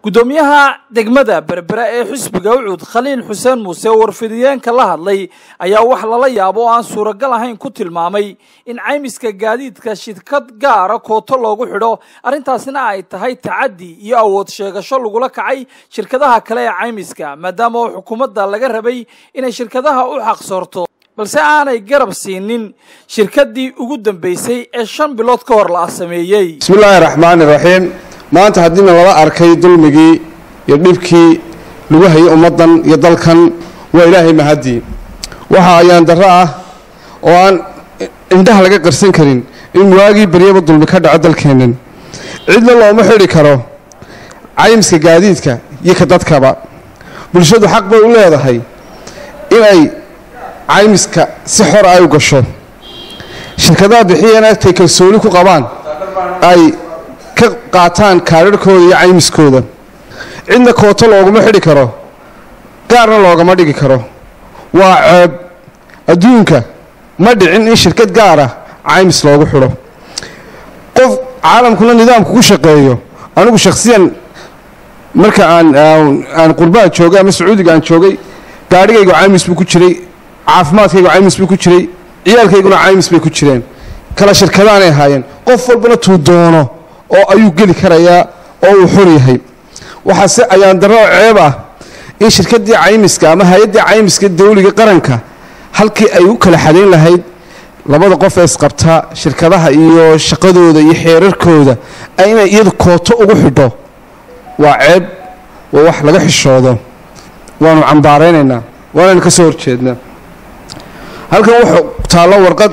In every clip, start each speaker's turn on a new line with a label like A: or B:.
A: guddoomiyaha degmada berbera ee xisbiga ucuud khaliil xuseen muuse oo warfidiyeenka la hadlay ayaa wax lala yaabo oo aan suuragal ahayn ku tilmaamay in caymiska gaadiidka shirkad gaara kooto loogu xidho arrintaasina ay tahay tacaddi iyo awood sheegasho lagula kacay shirkadaha kale ee caymiska maadaama oo xukuumadda laga rabay inay shirkadaha u xaqsoorto balse aanay garab siinin shirkaddii ugu dambaysay ee shan bilood ka hor la sameeyey
B: bismillaahi raxmaani raxiim maanta haddiina lala arkay dulmigii iyo dhibkii lagu hayay ummaddan iyo dalkan waa ilaahay mahadii waxa ayaan darro ah oo aan indhaha laga qarsan karin in waagii baryaba dulmi ka dhaco dalkeennan cidna looma xidhi karo caymiska gaadiidka iyo ka dadkaba bulshadu xaq bay u leedahay inay caymiska si xor ay u gasho shirkadaha bixiyana agtay kalsooni ku qabaan ay ka qaataan kaadharhkooda iyo caymiskooda cidna kooto looguma xidhi karo gaarna loogama dhigi karo waa ceeb adduunka ma dhicin in shirkad gaara caymis loogu xidho qof caalamkuna nidaamku ku shaqeeyo anigu shakhsiyan marka aan aan qurbaha joogay ama sacuudiga aan joogay gaadhigaygu caymis buu ku jiray caafimaadkaygu caymis buu ku jiray ciyaalkayguna caymis bay ku jireen kala shirkadaanay ahaayeen qof walbana tuu doono oo ayuu geli karayaa oo uu xor yahay waxaase ayaan darro ceeb ah in shirkaddii caymiska ama hay-addii caymiska dawliga qaranka halkii ay u kala xadayn lahayd labada qof ee isqabtaa shirkadaha iyo shaqadooda iyo xeerarkooda inay iyadu kooto ugu xidho waa ceeb waa wax laga xishoodo waanu cambaaraynaynaa waanaynu ka soo horjeednaa halkan wuxuu taallo warqad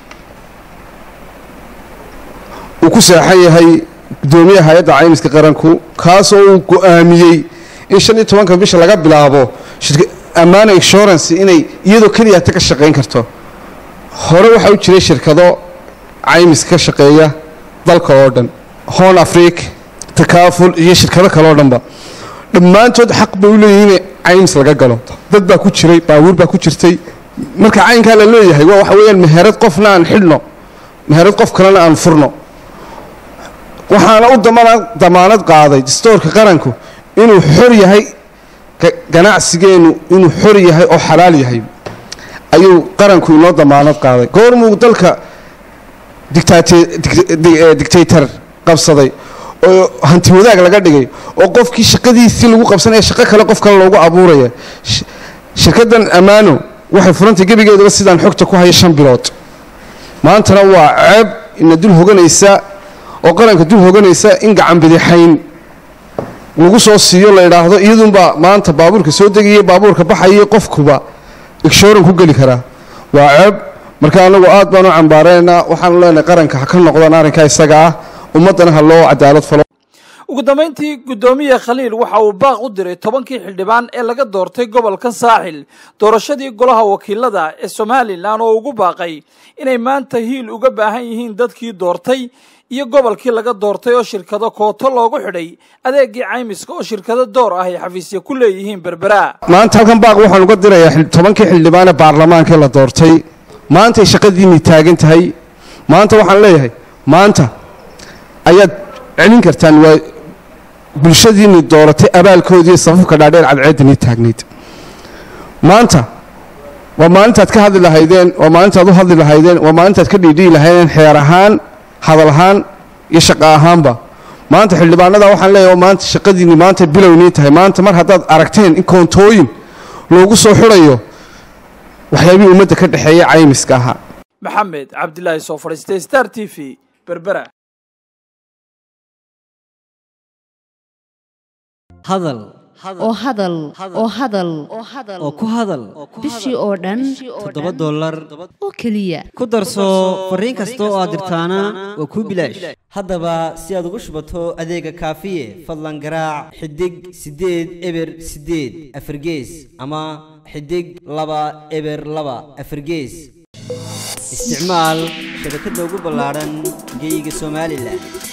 B: uu ku seexan yahay guddoomiyaha hay-adda caymiska qaranku kaasoo uu go-aamiyey in shan iyo tobanka bisha laga bilaabo ammaana insurance inay iyadoo keliyata ka shaqayn karto hore waxaa u jiray shirkado caymiska ka shaqeeya dalka oo dhan hon afric takaaful iyo shirkado kale oo dhanba dhammaantood xaq bay u leeyihin in caymis laga galo dad baa ku jiray baabuur baa ku jirtay marka caynkaa la leeyahay waa waxa weeyaan meherad qofna aan xidhno meherad qof kalena aan furno waxaana u damaanad qaaday dastoorka qaranku inuu xor yahay ganacsigeennu inuu xor yahay oo xalaal yahay ayuu qaranku inoo damaanad qaaday goormuu dalka dictator qabsaday oo hanti wadaag laga dhigay oo qofkii shaqadiisii lagu qabsanaya shaqo kale qof kale loogu abuuraya shirkaddan ammaano waxay furantay gebigeedaba sidaan xogta ku haya shan bilood maantana waa ceeb ina dul hoganaysa oo qaranka dul hoganaysa in gacan bidixayn lagu soo siiyo la idhaahdo iyadunbaa maanta baabuurka soo degaya baabuurka baxaya qofkuba igshoran ku geli karaa waa ceeb marka anagu aad baan u cambaaraynaa waxaanu leenahay qaranka ha ka noqdaan arrinkaa isaga ah ummaddana ha loo cadaalad falo
A: ugu dambayntii guddoomiye khaliil waxa uu baaq u diray tobankii xildhibaan ee laga doortay gobolka saaxil doorashadii golaha wakiilada ee somalilan oo ugu baaqay inay maanta hiil uga baahan yihiin dadkii doortay iyo gobolkii laga doortay oo shirkado kooto loogu xidhay adeegii caymiska oo shirkado door ah ay xafiisya ku leeyihiin berbera
B: maanta halkan baaq waxaan uga dirayaa tobankii xildhibaan ee baarlamaanka la doortay maantay shaqadiinii taagan tahay maanta waxaan leeyahay maanta ayaad celin kartaan waa bulshadiinii dooratay abaalkoodii safafka dhaadheer cadceeddanii taagnayd maanta waa maalintaad ka hadli lahaydeen waa maalintaad u hadli lahaydeen waa maalintaad ka dhiidhihi lahaydeen xeer ahaan hadal ahaan iyo shaqo ahaanba maanta xildhibaanada waxaan leeyahay maanta shaqadiinni maanta bilowniin tahay maanta mar haddaad aragteen in koontooyin loogu soo xidhayo waxyaabihii ummadda ka dhexeeya caymiska ahaa
A: maxamed cabdilaahi soo fadhiistay star t v berbera
C: hadal
D: oo hadal oo hadal
C: oo ku hadal
D: bishii oo dhan
C: toddoba dollar
D: oo keliya
C: ku darso fariin kasta oo aad dirtaana waa kuu bilaash haddaba si aad ugu shubato adeega kaafiye fadlan garaac xidig siddeed eber siddeed afargees ama xidig laba eber laba afargees isticmaal shabakadda ugu ballaadhan geyga somalilan